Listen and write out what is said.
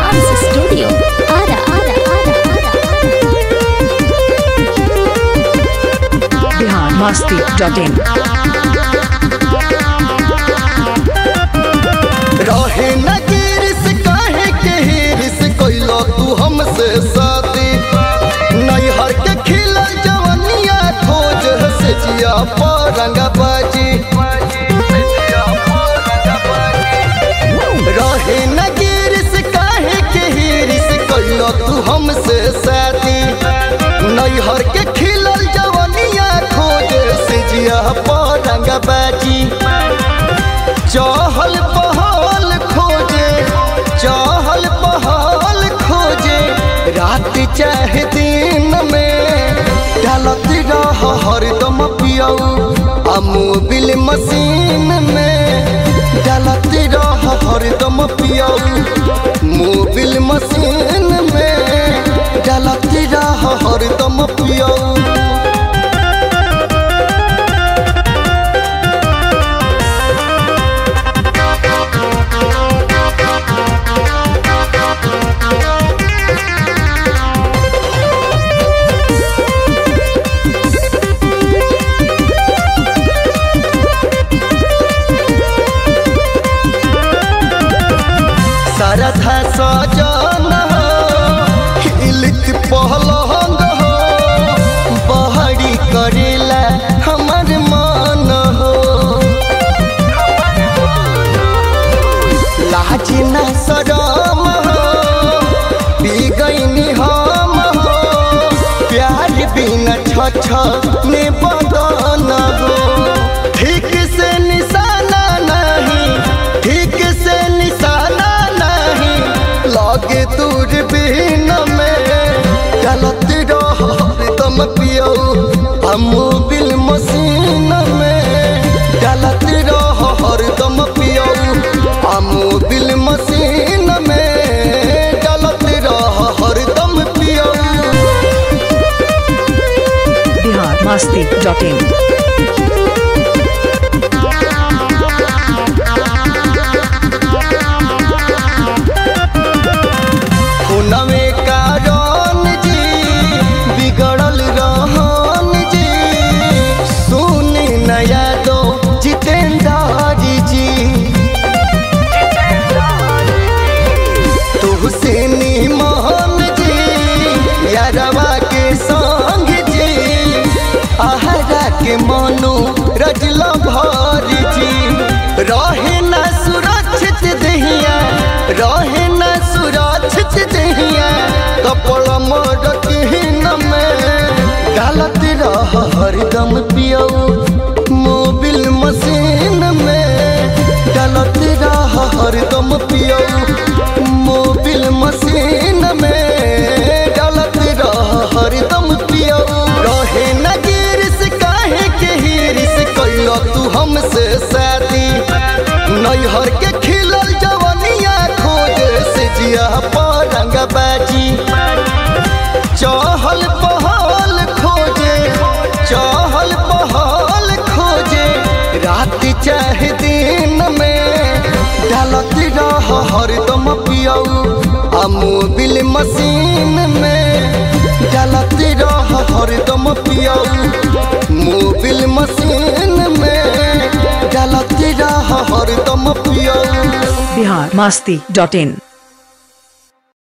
Dance Studio. Ara, ara, ara, ara, Bihar Masti dot in रहे न गिरिस काहे के हिरिस कोइलो तू हमसे शादी नैहर के खिलल जवनिया खोज से जिया परंग बाजी रहे न गिरिस काहे के हिरिस कोइलो तू हमसे शादी नैहर के खिलल जवनिया खोज से जिया परंग बाजी चहल पहल खोजे चहल पहल खोजे रात चाहे दिन में डालत रह हरदम पियऊ आ मोबिल मशीन में डालत रह हरदम पियऊ मोबिल मशीन में डालत रह हरदम पियऊ सरधा सजन हो इलित पहलंग हो बहरी करेला हमर मन हो लाज न शरम हो पी गईनी हम हो प्यार बिना छ ने बदन हो ठीक से निशाना नहीं ठीक से निशाना नहीं लगे दूर बिन में गलत रह तुम पियो हम बिल मशीन में गलत रह हरदम पियो हम बिल मशीन में गलत रह हरदम पियो बिहार मस्ती डॉट इन नवे कारण जी बिगड़ल रहन जी सुनी नया दो जितेंद्र जी तुहसे निमन जी यारवा के संग जी आहरा के मनु रजल भर जी रहे न सुरक्षित दहिया रहे न सुरक्षित दहिया कपड़ मरतीन में गलत रह हरदम पियो मोबिल मशीन में गलत रह हरदम पियो मोबिल मशीन में गलत रह हरदम पियो रहे न गिरिस काहे के हिरिस कैलो तू हमसे शादी नैहर के खिलल जवनिया खोज से जिया परंग बाजी चहल पहल खोजे चहल पहल खोजे रात चाहे दिन में डालत रह हरदम पियऊ आ मोबिल मशीन में डालत रह हरदम पियऊ मोबिल मशीन में डालत रह हरदम पियऊ बिहार मस्ती डॉट इन